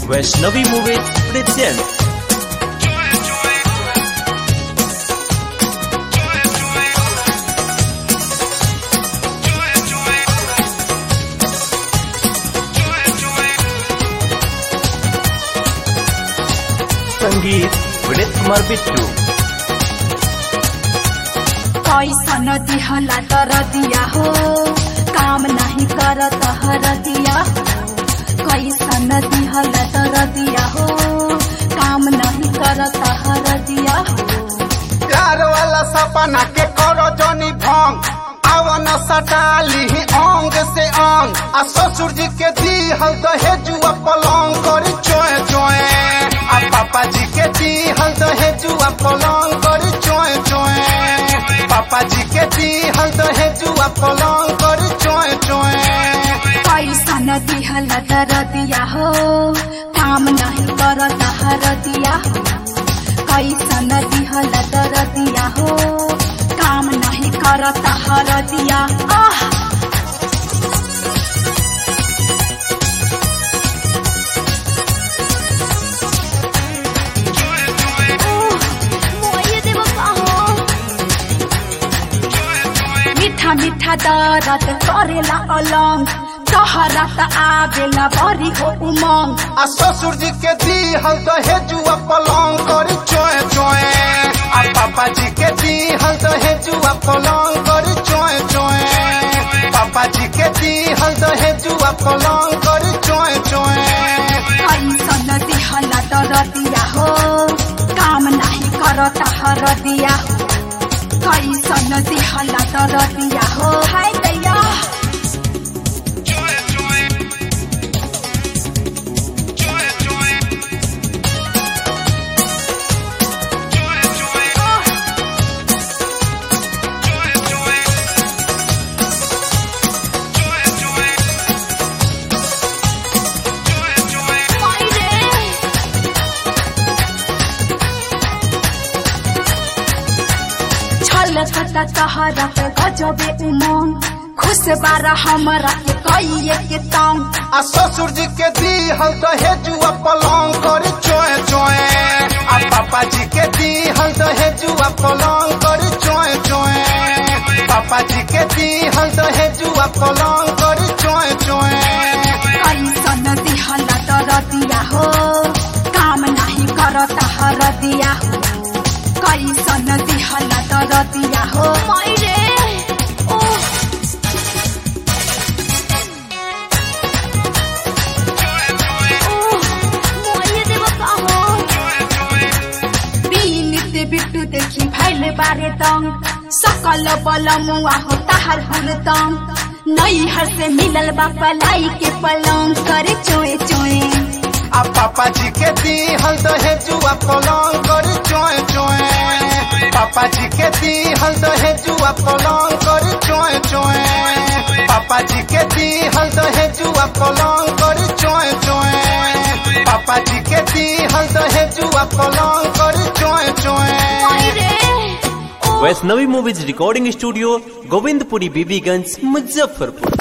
Vaishnavi movies present संगीत विनीत कुमार बिट्टू कैसन दिहला तर दिया हो काम नहीं करत हर दिया हो कैसन दिहला तर दिया हो काम नहीं करत हर दिया हो प्यार वाला सपना के करो जनी भंग आवन सटाली अंग से अंग आ ससुर जी के दी हल दहेजुआ पलंग करी चोए चोए आ पापा जी के दी हल दहेजुआ पलंग करी चोए चोए पापा जी के दी हल दहेजुआ पलंग करी चोए चोए कैसन दिहला तर दिया हो काम नहीं करत हर दिया हो कैसन दिहला तर दिया हो काम नहीं करत हर दिया आह मीठा मीठा दरद करेला अलंग तहरा त आवेला बरी हो उमंग आ ससुर जी के दी हल दहेजुआ पलंग करी चोए चोए आ पापा जी के दी हल दहेजुआ पलंग करी चोए चोए पापा जी के दी हल दहेजुआ पलंग करी चोए चोए कैसन दिहला तर दिया हो काम नहीं करत हर दिया हो कैसन दिहला तर दिया हो हाय दैया छलकत तहरा पे गजबे उमंग खुश बारा हमरा के कइए के तंग आ ससुर जी के दी हल दहेजुआ पलंग करी चोए चोए आ पापा जी के दी हल दहेजुआ पलंग करी चोए चोए पापा जी के दी हल दहेजुआ पलंग करी चोए चोए कैसन दिहला तर दिया हो काम नहीं करत हर दिया हो कैसन दिहला तर दिया हो मैरे ओह बीनित बिट्टू देखि भैले बारे तंग सकल बल मुआ हो ताहर हुर तंग नैहर से मिलल बा पलाई के पलंग करे चोए चोए आ पापा जी के दी हल दहेजुआ पलंग करी चोए चोए पापा जी के दी हल दहेजुआ पलंग करी चोए चोए पापा जी के दी हल दहेजुआ पलंग करी चोए चोए पापा जी के दी हल दहेजुआ पलंग करी चोए चोए Vaishnavi movies recording studio Govindpuri Bibiganj Muzaffarpur